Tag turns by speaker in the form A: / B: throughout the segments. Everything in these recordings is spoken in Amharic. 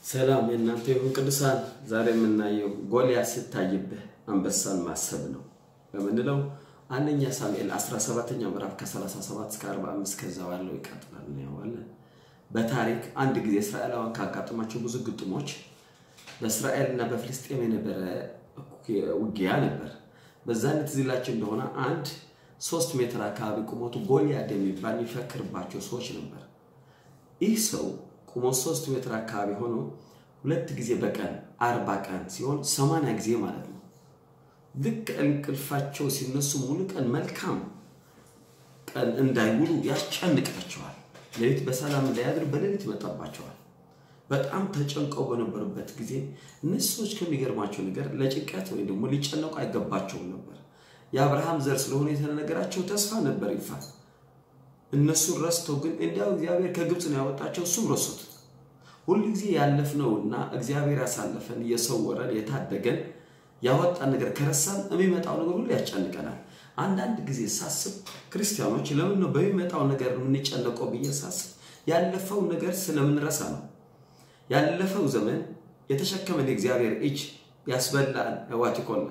A: ሰላም የእናንተ ይሁን ቅዱሳን። ዛሬ የምናየው ጎልያድ ሲታይብህ አንበሳን ማሰብ ነው በምንለው አንደኛ ሳሙኤል 17ኛው ምዕራፍ ከ37 እስከ 45 ከዛ ባለው ይቀጥላል እናየዋለን። በታሪክ አንድ ጊዜ እስራኤላውያን ካጋጠማቸው ብዙ ግጥሞች በእስራኤልና በፍልስጤም የነበረ ውጊያ ነበር። በዛን ትዝ ይላችሁ እንደሆነ አንድ ሶስት ሜትር አካባቢ ቁመቱ ጎልያድ የሚባል የሚፈክርባቸው ሰዎች ነበር። ይህ ሰው ቁመት ሶስት ሜትር አካባቢ ሆኖ ሁለት ጊዜ በቀን አርባ ቀን ሲሆን ሰማንያ ጊዜ ማለት ነው። ልክ እንቅልፋቸው ሲነሱ ሙሉ ቀን መልካም ቀን እንዳይውሉ ያስጨንቃቸዋል። ሌሊት በሰላም እንዳያድር በሌሊት ይመጣባቸዋል። በጣም ተጨንቀው በነበሩበት ጊዜ እነዚህ ሰዎች ከሚገርማቸው ነገር ለጭንቀት ወይም ደግሞ ሊጨነቁ አይገባቸውም ነበር። የአብርሃም ዘር ስለሆነ የተነገራቸው ተስፋ ነበር ይፋል እነሱን ረስተው ግን እንዲያው እግዚአብሔር ከግብፅ ነው ያወጣቸው፣ እሱም ረሱት። ሁልጊዜ ያለፍነውና እግዚአብሔር ያሳለፈን የሰወረን የታደገን ያወጣን ነገር ከረሳን የሚመጣው ነገር ሁሉ ያስጨንቀናል። አንዳንድ ጊዜ ሳስብ ክርስቲያኖች ለምን ነው በሚመጣው ነገር የምንጨነቀው ብዬ ሳስብ ያለፈው ነገር ስለምንረሳ ነው። ያለፈው ዘመን የተሸከመን የእግዚአብሔር እጅ ያስበላን ዋቲኮል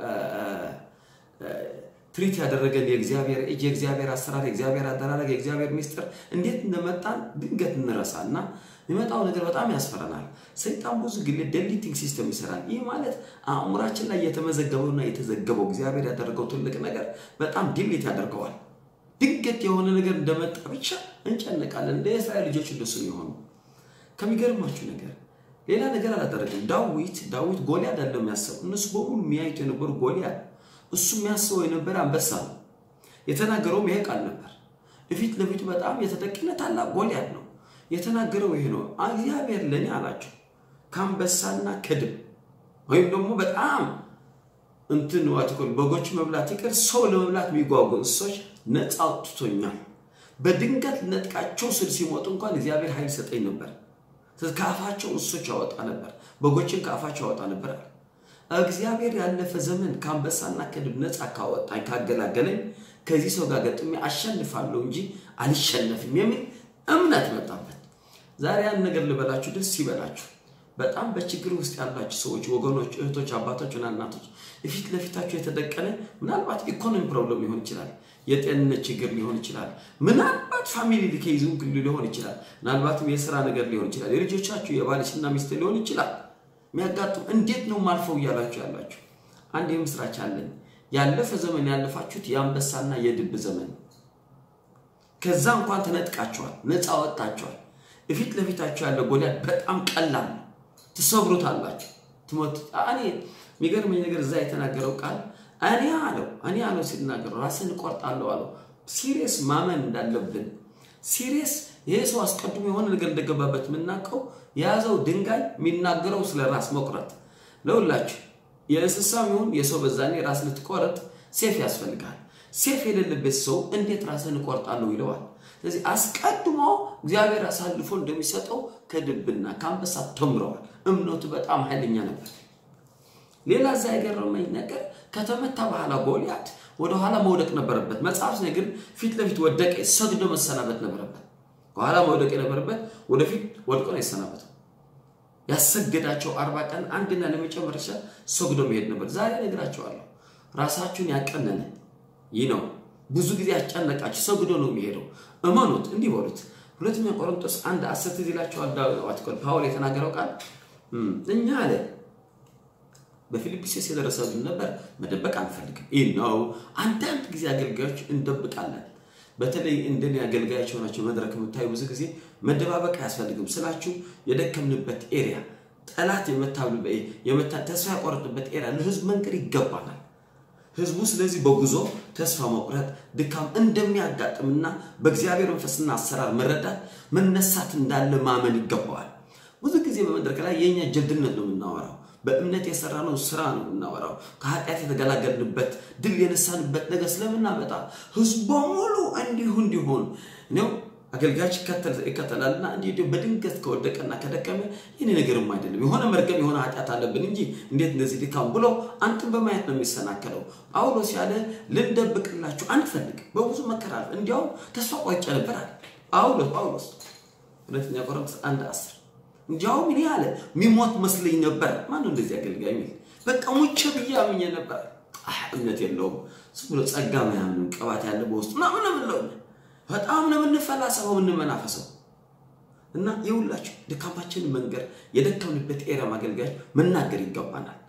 A: ትሪት ያደረገን የእግዚአብሔር እጅ የእግዚአብሔር አሰራር የእግዚአብሔር አደራረግ የእግዚአብሔር ሚስጥር እንዴት እንደመጣን ድንገት እንረሳ እና የሚመጣው ነገር በጣም ያስፈረናል። ሰይጣን ብዙ ጊዜ ደሊቲንግ ሲስተም ይሰራል። ይህ ማለት አእምሯችን ላይ የተመዘገበውና የተዘገበው እግዚአብሔር ያደረገው ትልቅ ነገር በጣም ዲሊት ያደርገዋል። ድንገት የሆነ ነገር እንደመጣ ብቻ እንጨነቃለን። እንደ የእስራኤል ልጆች እንደሱ የሆኑ ከሚገርማችሁ ነገር ሌላ ነገር አላደረግም። ዳዊት ዳዊት ጎልያድ አለው የሚያስበው እነሱ በሙሉ የሚያዩት የነበሩ ጎልያድ እሱ የሚያስበው የነበረ አንበሳ ነው። የተናገረውም ይሄ ቃል ነበር። እፊት ለፊቱ በጣም የተጠቂነ ታላቅ ጎልያድ ነው። የተናገረው ይሄ ነው። እግዚአብሔር ለእኔ አላቸው ከአንበሳና ከድብ ወይም ደግሞ በጣም እንትን ዋትኮል በጎች መብላት ይቅር ሰው ለመብላት የሚጓጉ እንስሶች ነፃ አውጥቶኛል። በድንገት ነጥቃቸው ስል ሲሞጡ እንኳን እግዚአብሔር ኃይል ሰጠኝ ነበር። ከአፋቸው እንስሶች ያወጣ ነበር፣ በጎችን ከአፋቸው ያወጣ ነበር። እግዚአብሔር ያለፈ ዘመን ከአንበሳና ከድብ ነፃ ካወጣኝ ካገላገለኝ ከዚህ ሰው ጋር ገጥሜ አሸንፋለሁ እንጂ አልሸነፍም የሚል እምነት መጣበት። ዛሬ ያን ነገር ልበላችሁ፣ ደስ ይበላችሁ። በጣም በችግር ውስጥ ያላችሁ ሰዎች፣ ወገኖች፣ እህቶች፣ አባቶችና እናቶች ፊት ለፊታችሁ የተደቀነ ምናልባት ኢኮኖሚ ፕሮብለም ሊሆን ይችላል፣ የጤንነት ችግር ሊሆን ይችላል፣ ምናልባት ፋሚሊ ሊከይዙ ሊሆን ይችላል፣ ምናልባትም የስራ ነገር ሊሆን ይችላል፣ የልጆቻችሁ የባልሽና ሚስት ሊሆን ይችላል የሚያጋጥም እንዴት ነው ማልፈው እያላችሁ ያላችሁ አንድ የምስራች አለኝ። ያለፈ ዘመን ያለፋችሁት የአንበሳና የድብ ዘመን ከዛ እንኳን ተነጥቃችኋል፣ ነፃ ወጣችኋል። እፊት ለፊታችሁ ያለ ጎልያድ በጣም ቀላል ነው። ትሰብሩታላችሁ፣ ትሞት እኔ የሚገርመኝ ነገር እዛ የተናገረው ቃል እኔ አለው እኔ አለው ሲናገረው ራስን እቆርጣለሁ አለው። ሲሪየስ ማመን እንዳለብን ሲሪየስ ይሄ ሰው አስቀድሞ የሆነ ነገር እንደገባበት የምናውቀው የያዘው ድንጋይ የሚናገረው ስለ ራስ መቁረጥ ለሁላችሁ የእንስሳም ይሁን የሰው በዛኔ ራስ ልትቆረጥ ሴፍ ያስፈልጋል። ሴፍ የሌለበት ሰው እንዴት ራስን እቆርጣለሁ ይለዋል። ስለዚህ አስቀድሞ እግዚአብሔር አሳልፎ እንደሚሰጠው ከድብና ከአንበሳ ተምረዋል። እምነቱ በጣም ኃይለኛ ነበር። ሌላ እዛ የገረመኝ ነገር ከተመታ በኋላ ጎልያድ ወደኋላ መውደቅ ነበረበት። መጽሐፍ ግን ፊት ለፊት ወደቀ፣ ሰግዶ መሰናበት ነበረበት። ከኋላ መውደቅ የነበረበት ወደፊት ወድቆ ነው የሰናበተው። ያሰገዳቸው አርባ ቀን አንድና ለመጨረሻ ሰግዶ መሄድ ነበር። ዛሬ ነግራቸዋለሁ፣ ራሳችሁን ያቀነነ ይህ ነው። ብዙ ጊዜ ያስጨነቃችሁ ሰግዶ ነው የሚሄደው። እመኑት፣ እንዲህ በሉት። ሁለተኛ ቆሮንቶስ አንድ አስር ትዝ ይላችኋል። ፓውል የተናገረው ቃል እኛ አለ በፊልጵስዩስ የደረሰብን ነበር መደበቅ አንፈልግም። ይህ ነው። አንዳንድ ጊዜ አገልጋዮች እንደብቃለን። በተለይ እንደኔ አገልጋዮች የሆናቸው መድረክ የምታዩ ብዙ ጊዜ መደባበቅ አያስፈልግም ስላችሁ የደከምንበት ኤሪያ ጠላት የመታ ተስፋ ያቆረጥበት ኤሪያ ለህዝብ መንገድ ይገባናል። ህዝቡ ስለዚህ በጉዞ ተስፋ መቁረጥ፣ ድካም እንደሚያጋጥምና በእግዚአብሔር መንፈስና አሰራር መረዳት መነሳት እንዳለ ማመን ይገባዋል። ብዙ ጊዜ በመድረክ ላይ የእኛ ጀብድነት ነው የምናወራው። በእምነት የሰራነው ስራ ነው የምናወራው። ከኃጢአት የተገላገልንበት ድል የነሳንበት ነገር ስለምናመጣ ህዝቡ በሙሉ እንዲሁ እንዲሆን ነው። አገልጋዮች ይከተላልና እንዲህ በድንገት ከወደቀና ከደከመ ይህን ነገርም አይደለም የሆነ መርገም የሆነ ኃጢአት አለብን እንጂ እንዴት እንደዚህ ድካም ብሎ አንተን በማየት ነው የሚሰናከለው። ጳውሎስ ያለ ልንደብቅላችሁ አንፈልግ በብዙ መከራ እንዲያውም ተስፋ ቆርጬ ነበር አለ ጳውሎስ ጳውሎስ ሁለተኛ ቆሮንቶስ አንድ አስር እንዲያውም እኔ አለ ሚሞት መስለኝ ነበር። ማነው እንደዚህ አገልጋይ የሚል በቃ ሙቼ ብዬ አምኜ ነበር። አህ እምነት የለውም ዝም ብሎ ጸጋ ምናምን ቅባት ያለ በውስጡ ምናምን ነው የምንለው። በጣም ነው የምንፈላሰበው የምንመናፈሰው። እና የሁላችሁ ድካማችንን መንገር የደከምንበት ኤሪያ አገልጋዮች መናገር ይገባናል።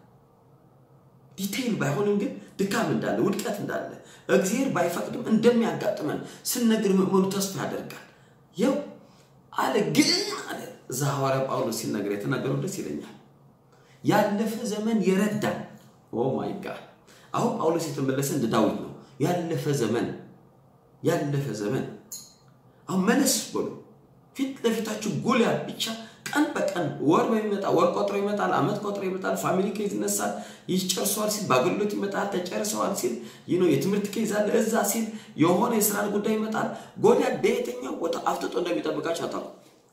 A: ዲቴይል ባይሆንም ግን ድካም እንዳለ ውድቀት እንዳለ እግዚአብሔር ባይፈቅድም እንደሚያጋጥመን ስነግር ምእመኑ ተስፋ ያደርጋል። ይው አለ ግን አለ እዛ ሐዋርያ ጳውሎስ ሲናገር የተናገረው ደስ ይለኛል። ያለፈ ዘመን የረዳን ኦ ማይ ጋድ። አሁን ጳውሎስ የተመለሰ እንደ ዳዊት ነው። ያለፈ ዘመን ያለፈ ዘመን አሁን መለስ በሉ ፊት ለፊታችሁ ጎልያድ ብቻ ቀን በቀን ወር በሚመጣ ወር ቆጥሮ ይመጣል፣ አመት ቆጥሮ ይመጣል፣ ፋሚሊ ኬዝ ይነሳል፣ ይጨርሰዋል ሲል በአገልግሎት ይመጣል፣ ተጨርሰዋል ሲል ይህ ነው የትምህርት ኬዝ አለ እዛ ሲል የሆነ የስራን ጉዳይ ይመጣል። ጎልያድ በየትኛው ቦታ አፍጥጦ እንደሚጠብቃቸው አታውቁም።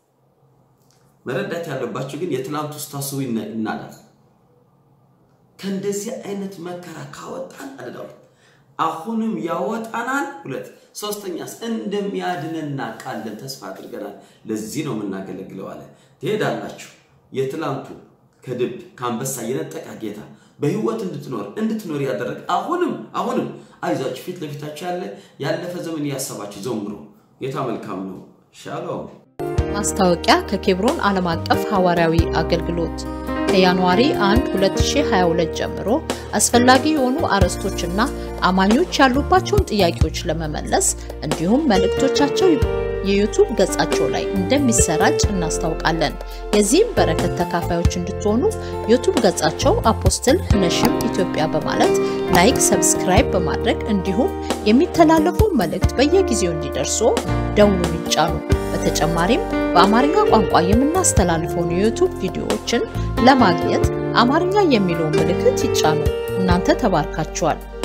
A: መረዳት ያለባቸው ግን የትላንቱ ስታስቡ ይናዳል። ከእንደዚህ አይነት መከራ ካወጣን አለ ዳዊት አሁንም ያወጣናል። ሁለት ሶስተኛስ እንደሚያድነና ቃለን ተስፋ አድርገናል። ለዚህ ነው የምናገለግለው አለ። ትሄዳላችሁ። የትላንቱ ከድብ ከአንበሳ የነጠቃ ጌታ በህይወት እንድትኖር እንድትኖር ያደረግ አሁንም አሁንም አይዟችሁ፣ ፊት ለፊታችሁ ያለ ያለፈ ዘመን እያሰባችሁ ዘምሩ። ጌታ መልካም ነው። ሻሎም።
B: ማስታወቂያ ከኬብሮን ዓለም አቀፍ ሐዋርያዊ አገልግሎት ከጃንዋሪ 1 2022 ጀምሮ አስፈላጊ የሆኑ አርዕስቶችና አማኞች ያሉባቸውን ጥያቄዎች ለመመለስ እንዲሁም መልእክቶቻቸው የዩቱብ ገጻቸው ላይ እንደሚሰራጭ እናስታውቃለን። የዚህም በረከት ተካፋዮች እንድትሆኑ ዩቱብ ገጻቸው አፖስትል ነሽም ኢትዮጵያ በማለት ላይክ፣ ሰብስክራይብ በማድረግ እንዲሁም የሚተላለፉ መልእክት በየጊዜው እንዲደርሱ ደውሉን ይጫኑ። በተጨማሪም በአማርኛ ቋንቋ የምናስተላልፈውን የዩቱብ ቪዲዮዎችን ለማግኘት አማርኛ የሚለውን ምልክት ይጫኑ። እናንተ ተባርካችኋል።